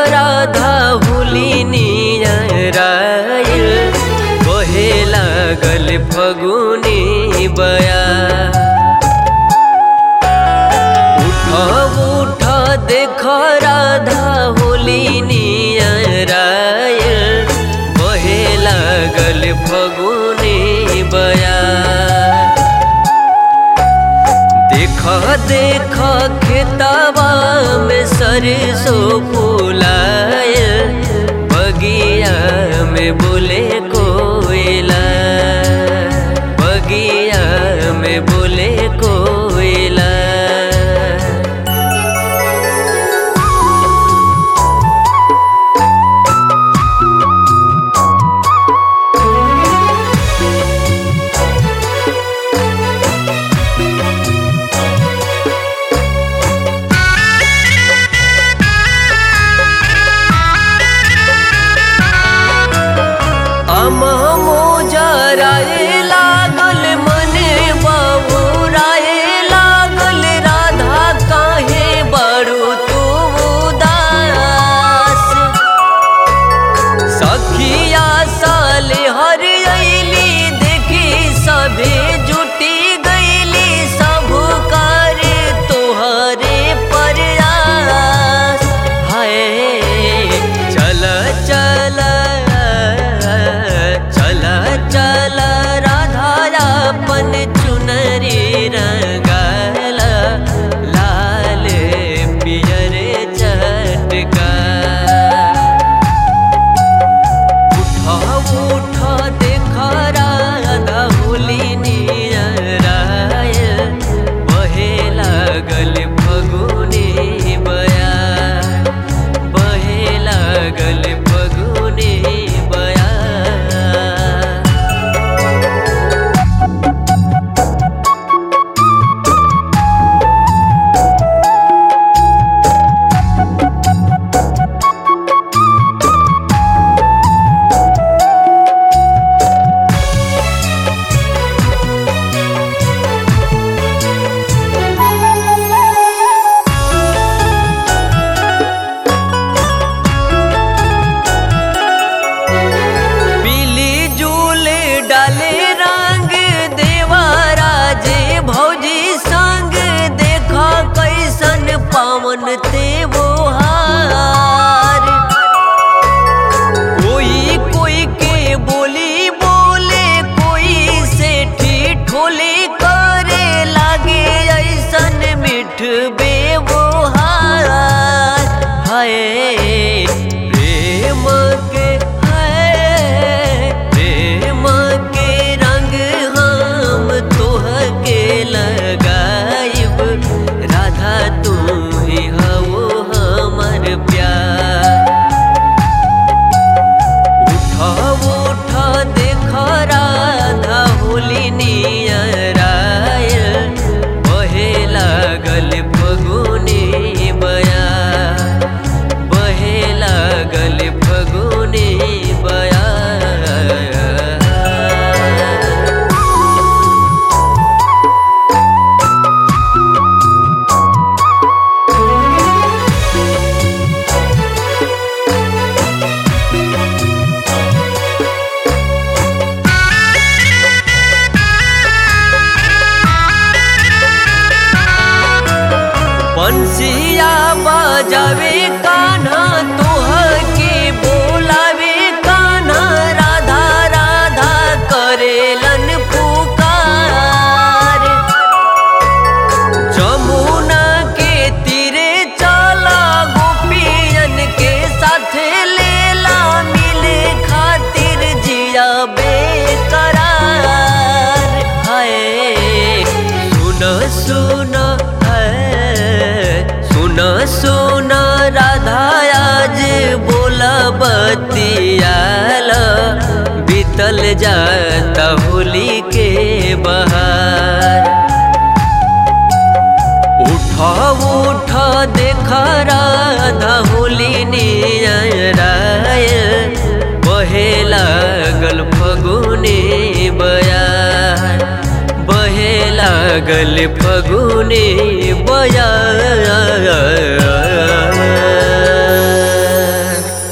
राधा हुलिनियराइल बहे लागल फगुनी बया उठ उठ देख राधा हुलिनियराइल बहे लागल फगुनी बया देख देख खेतवा में सरसों फूलाए बगिया में बोले कोयला बगिया में बोले कोयला अमो जराए लागल मने बबुराए लागल राधा काहे बड़ू तू उदास सखिया साले हर अली देखी सभे जुटी गईली सब कर तोहरे प्रयास हाय चल चल चल चल राधा अपन चुनरी रंगल लाल पियर चटका उठ उठ देख राधा हुलिनियराय बहे लागल फगुनी बया बहे लागल फगुनी बया पीली जूल डाले रंग देवराजे भौजी संग देखा कैसन पावन ते वो हार कोई कोई के बोली बोले कोई से ठोले करे लागे ऐसन मिठ बेवहार हाय प्रेम के हाय प्रेम के रंग हम तोह के लगाइब राधा तू ही हो हमर प्यार उठ उठ देख राधा हुलिनियराय बहे लागल फगुनी बया बहे लागल फगुनी बया बंसिया बजावे कान्हा तोह के बोलावे कान्हा राधा राधा करेलन पुकार जमुना के तीरे चला गोपियन के साथ लेला मिले खातिर जिया बेकरार हाय सुन सुन सुन सुन राधा आज बोला बतियाल बीतल जाता होली के बहार उठ उठ देख राधा हुलिनियराय बहे लागल फगुनी बयार बहे लागल फगुनी बयार